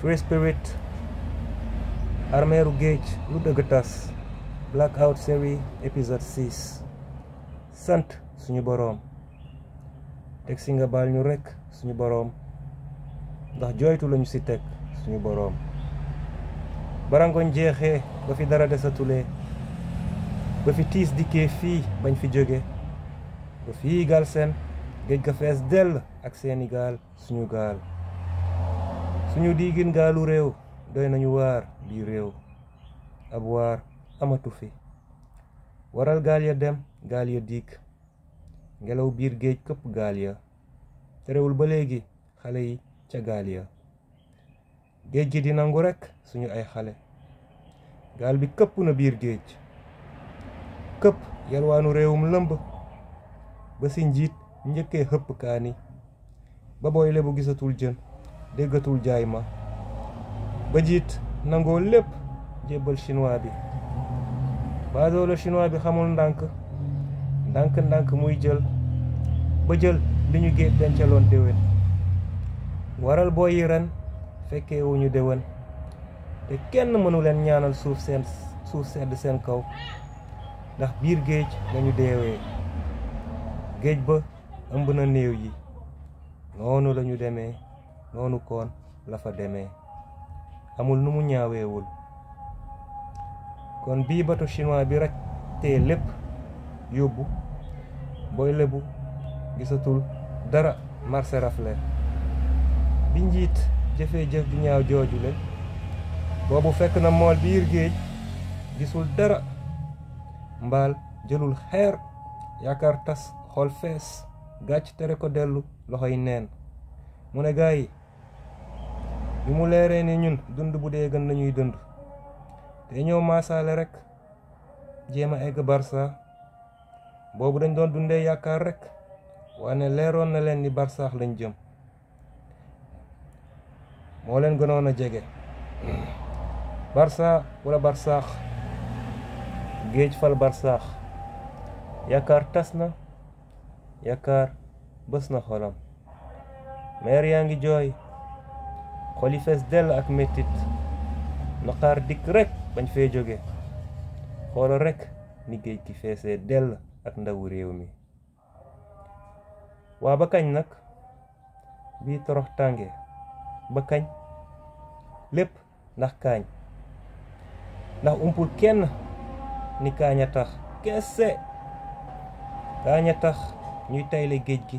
Free Spirit armeeru géej lu dëgg tas Blackout série épisode 6 sant suñu boroom teg si nga baal ñu rekk suñu boroom ndax jooytu lañu ci teg suñu boroom barangoñ jeexee ba fi dara desatulee ba fi tiis dikkee fii bañ fi jóge ba fii gaal seen géej ga fees dell ak seeni gaal suñu gaal suñu diigin gaalu réew doy nañu waar bii réew ab waar amatu fi waral gaal ya dem gaal ya diig ngelaw biir géej këpp gaal ya terewul ba léegi xale yi ca gaal ya géej gi di nangu rekk suñu ay xale gaal bi këpp na biir géej këpp yalwaanu réewum lëmb ba si njiit njëkkee xëpp kaani ba booy lebu gisatul jën déggatul jaay ma ba jiit nangoo lépp jébbal chinois bi baadoolo chinois bi xamul ndànk ndànk ndànk muy jël ba jël li ñu géej dencaloon déwén waral booy yi ren fekkee wuñu déwén te kenn mënu leen ñaanal suuf seen suuf sedd seen kaw ndax biir géej lañu deewee géej ba ëmb na néew yi noonu lañu demee noonu koon la fa demee amul nu mu ñaaweewul kon bii bato chinois bi rek tee lépp yóbbu booy lebu gisatul dara marché rafle bi njiit jëfee jëf ju ñaaw joojule boobu fekk na mool biir géej gisul dara mbaal jëlul xeer yaakaar tas xool fees gàcc tere ko dellu loxoy neen mu ne gaa yi bi mu leeree ni ñun dund bu dee gën nañuy dund te ñëw maasaale rek jéem a egg barsa boobu dañ doon dundee yaakaar rek waane leeroon na leen ni barsaax lañ jëm moo leen gënoon a jege barsa wala barsaax géej fal barsaax yaakaar tas na yaakaar bës na xolam meer yaa ngi jooy xoli fees dell ak mettit naqaar dikk rek bañ fee jóge xoolal rek ni géej gi feesee dell ak ndawu réew mi waa ba kañ nag bii torox tànge ba kañ lépp ndax kaañ ndax umpul kenn ni kaañ a tax kese kaañ a tax ñuy tayle géej gi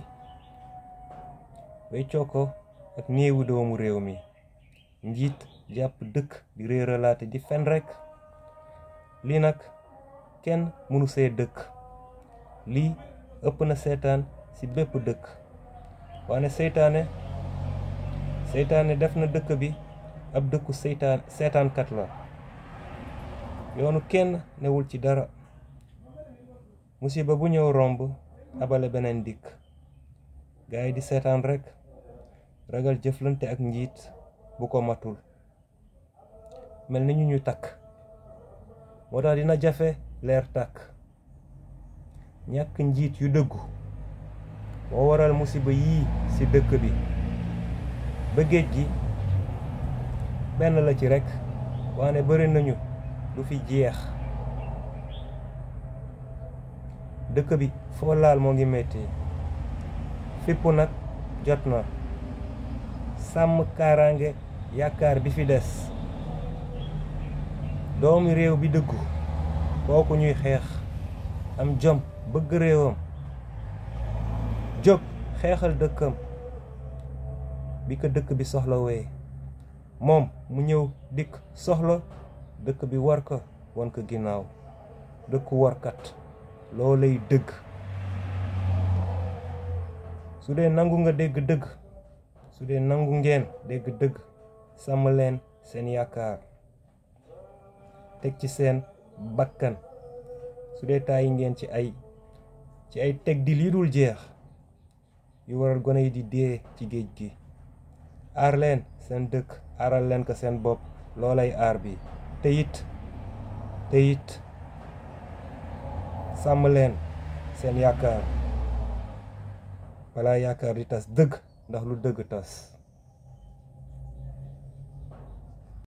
bay ko ak néewu doomu réew mi njiit jàpp dëkk di réeralaate di fen rekk lii nag kenn mënu see dëkk lii ëpp na seetaan ci bépp dëkk waane seytaane seytaane def na dëkk bi ab dëkku seytaan seetaankat la yoonu kenn newul ci dara musiba bu ñëw romb abale beneen dikk gaay di seetaan rekk ragal jëflante ak njiit bu ko matul mel ni ñu ñu takk moo tax dina jafe leer tàkk ñàkk njiit yu dëggu moo waral musiba yii ci dëkk bi ba géej gi benn la ci rekk waane bari nañu du fi jeex dëkk bi foo laal moo ngi metti fipp nag jot na sàmm kaaraange yaakaar bi fi des doomi réew bi dëggu kooku ñuy xeex am jom bëgg réewam jóg xeexal dëkkam bi ko dëkk bi soxla wee moom mu ñëw dikk soxla dëkk bi war ko won ko ginnaaw dëkku warkat loo lay dëgg su dee nangu nga dégg dëgg su dee nangu ngeen dégg dëgg sàmm leen seen yaakaar teg ci seen bakkan su dee tàyyi ngeen ci ay ci ay teg di lii dul jeex yu waral gone yi di dee ci géej gi aar leen seen dëkk aaral leen ko seen bopp loolay aar bi te it te it sàmm leen seen yaakaar balaa yaakaar di tas dëgg ndax lu dëgg tas